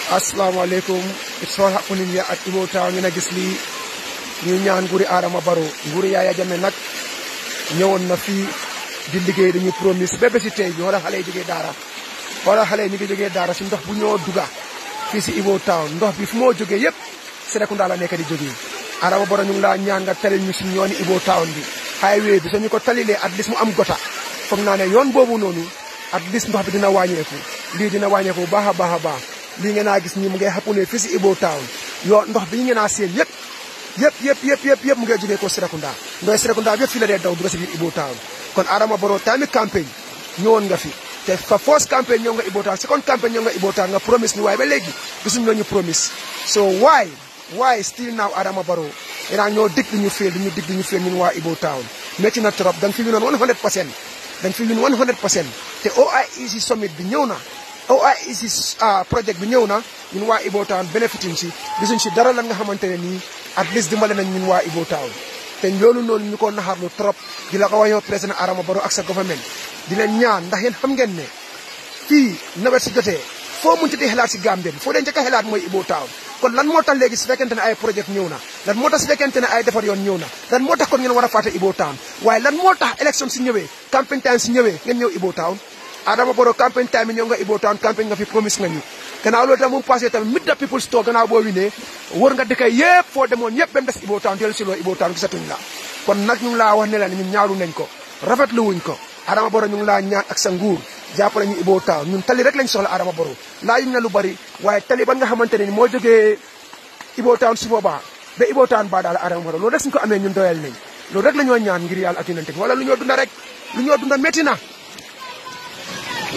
asalaamaaleykum it's all happening here at Ibo Town ngeen a gis lii ñuy ñaan nguuri Adama Barrow nguuri Yaya Jammeh nag ñëwoon na fii di liggéey dañuy promise ba bési tey bi wala xale yi jógee daara wala xale yi ñu ngi jógee daara si ndox bu ñoo duga fii si Ibo Town ndox bi fu moo jógee yëpp Serekunda la nekk di jógee Adama Barrow ñu ngi laa ñaan nga talil ñu si yooni Ibo Town bi highway bi soo ñu ko talilee at least mu am gota foog naa ne yoon boobu noonu at least ndox bi dina wàññeeku lii dina wàññeeku bu baax a baax a baax lii ngeen a gis nii mu ngay xappune fii si Ibo Town yoo ndox bi ngeen a seen yëpp yëpp yëpp yëpp yëpp yëpp mu ngay jógee ko Serekunda ndoy Serekunda bi yëpp fii la dee daw dugg si biir Ibo Town kon Adama Barrow tamit campagne ñëwoon nga fi te fa first campagne ñëw nga Ibo Town second campagne ñëw nga Ibo Town nga promise ni waaye ba léegi gisuñu ñu promise so why why still now Adama Barrow yenaa ñoo dig di ñu féel di ñu dig di ñu féel ñun waa Ibo Town métti na trop da nga fi winoon 100 pour cent da nga fi win 100 pour cent te OIEC summit bi ñëw na OIEC project bi ñëw na ñun waa Ibo Town bénéfitin si gisuñ si dara lan nga xamante ne nii at least dimbale nañ ñun waa Ibo Town te loolu noonu ñu ko naxarlu trop di la ko wax yow président Adama Barrow ak sa government di leen ñaan ndax yéen xam ngeen ne fii nawet si jotee foo munti di xelaat si Gambie bi foo dee njëkk a xelaat mooy Ibo Town kon lan moo tax léegi su fekkente ne ay projet ñëw na lan moo tax su fekkente ne ay defar yoon ñëw na lan moo tax kon ngeen war a fàtte Ibo Town waaye lan moo tax élection si ñëwee campagne time si ñëwee ngeen ñëw Ibo Town Adama Barrow campagne time yi ñëw nga Ibo Town campagne nga fi promise nga ñu gannaaw loolu tam mu passé tamit mid da people store gannaaw boo winee wër nga dëkk yëpp foo demoon yëpp ba mu des Ibo Town dellu si loo Ibo Town gisatuñ la kon nag ñu ngi laa wax ne la ñun ñaaru nañ ko rafetlu wuñ ko Adama Barrow ñu ngi laa ñaan ak sa nguur jàppale ñu Ibo Town ñun tali rek lañ soxla Adama Barrow laa yuñ na lu bari waaye tali ba nga xamante ne ni moo jógee Ibo Town su boobaa ba Ibo Town baa daal Adama Barrow loolu rek suñ ko amee ñun doyal nañ loolu rek la ñoo ñaan ngir yàlla ak yonente bi wala lu ñoo dunda rek lu ñoo dunda métti na